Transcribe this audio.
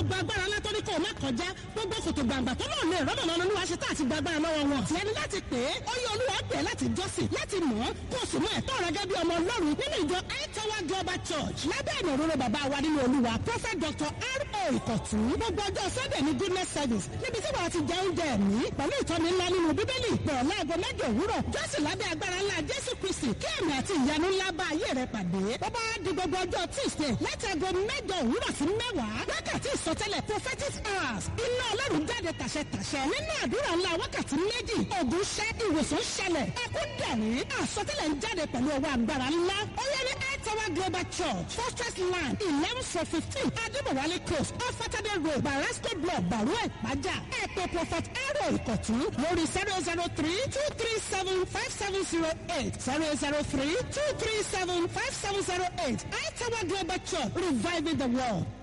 gbogbo agbára látọ́ ní kò má kọjá gbogbo kòtò gbàǹgbà tó náà lè rọ́nà lọ́nà olúwa ṣe tá àti gba agbára lọ́wọ́ wọn. tiẹ̀ ni láti pè é ó yẹ olúwa pè é láti jọ́sìn láti mọ̀ ọ́ kó o sì mọ ẹ̀tọ́ rẹ gẹ́gẹ́ bí ọmọ ọlọ́run nínú ìjọ aitawa global church lábẹ́ ìnà òróró bàbá wa nínú olúwa prophet dr r.o. ìkọ̀tún gbogbo ọjọ́ sunday ní goodness service níbi tí wàá ti jẹ oúnjẹ ẹ̀mí pẹ̀lú ìtọ́ni ńlá nínú bíbélì pẹ̀lú láago mẹ́jọ òwúrọ̀ jọ́sìn lábẹ́ agbára ńlá jésù kristi kí ẹ̀mí àti ìyanu ńlá bá ayé rẹ pàdé bọ́bá di gbogbo ọjọ́ tuesday láti aago mẹ́jọ òwúrọ̀ sí mẹ́wàá wákàtí ìsọtẹ́lẹ̀ prophetic hours iná ọlọ́run jáde tàṣẹtàṣẹ nínú àdúrà ńlá wákàtí méjì ògùn ṣẹ́ ìwòsàn ṣẹlẹ̀ ẹkún dẹ̀rín àsọtẹ́lẹ̀ ń jáde pẹ̀lú ọwọ́ agbára ńlá ó yẹ ní Tower Global Church Fortress Land eleven for fifteen Adébọ̀wálé Close off Saturday Road Barasco Block Bàrú Ẹ̀pájà ẹ̀pẹ̀ Prophet Ero Ìkọ̀tún lórí zero zero three two three seven five seven zero eight zero zero three two three seven five seven zero eight Tower Global Church reviving the world.